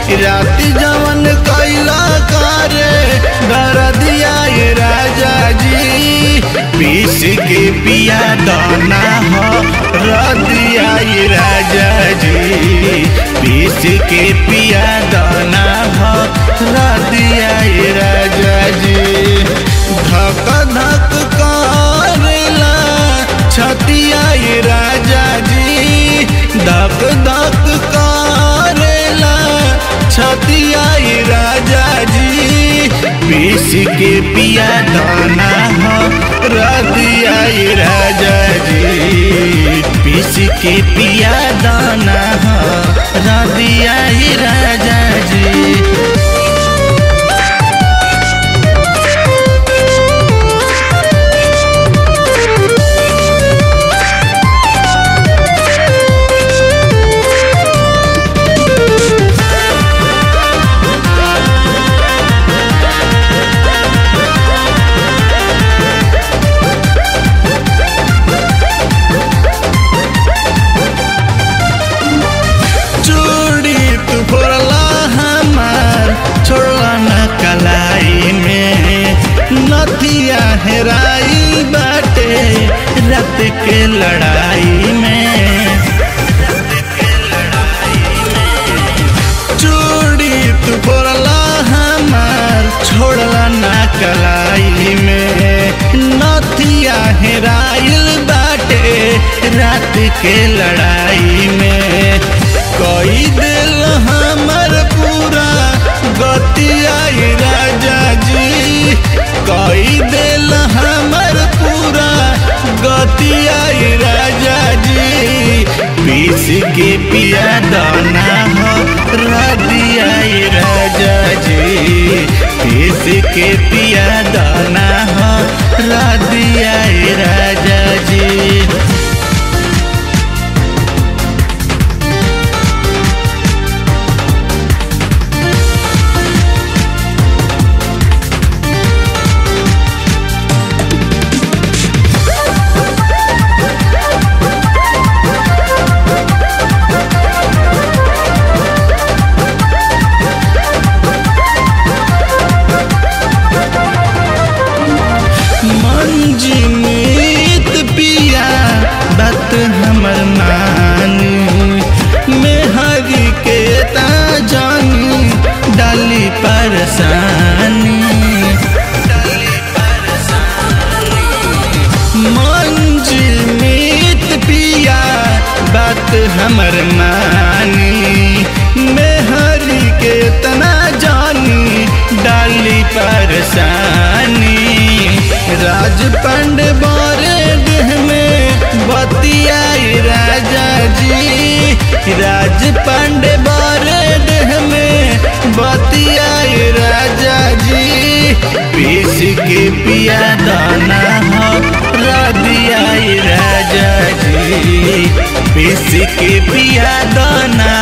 रात जवन कैला करे डर दिया ये राजा जी पीस के पिया दाना हो रदिया ये राजा जी पीस के पिया दाना हो रदिया ये राजा जी धक धक करेला छतिया ये राजा जी धक धक करेला छतिया ये राजा जी पीस के पिया दाना हो रदिया ये राजा जी पीस के पिया दाना हो रदिया ये राजा जी चूड़ी तू फोड़ला हमार छोड़ला न कलाई में नथिया हेराई बाटे रात के लड़ाई में चूड़ी तू फोड़ला हमार छोड़ला न कलाई में नथिया हेराइल बाटे रात के लड़ाई में कोई दिल हमर पूरा गतिया राजा जी कोई दिल हमर पूरा गतिया राजा जी पीस के पिया दाना हो रदिया राजा जी पीस के पिया दाना हो रदिया राजा जी मंजी मीत पिया बात हमर मानी मेहरी के ता जानी डाली परेशानी मंजी मीत पिया बात हमर मानी मेहरी के तना जानी डाली परेशानी राज पंड बारे देह में बतिया राजा जी राज पंड बारे देह में बतिया राजा जी पीस के पिया दाना हो रदिया राजा जी पीस के पिया दाना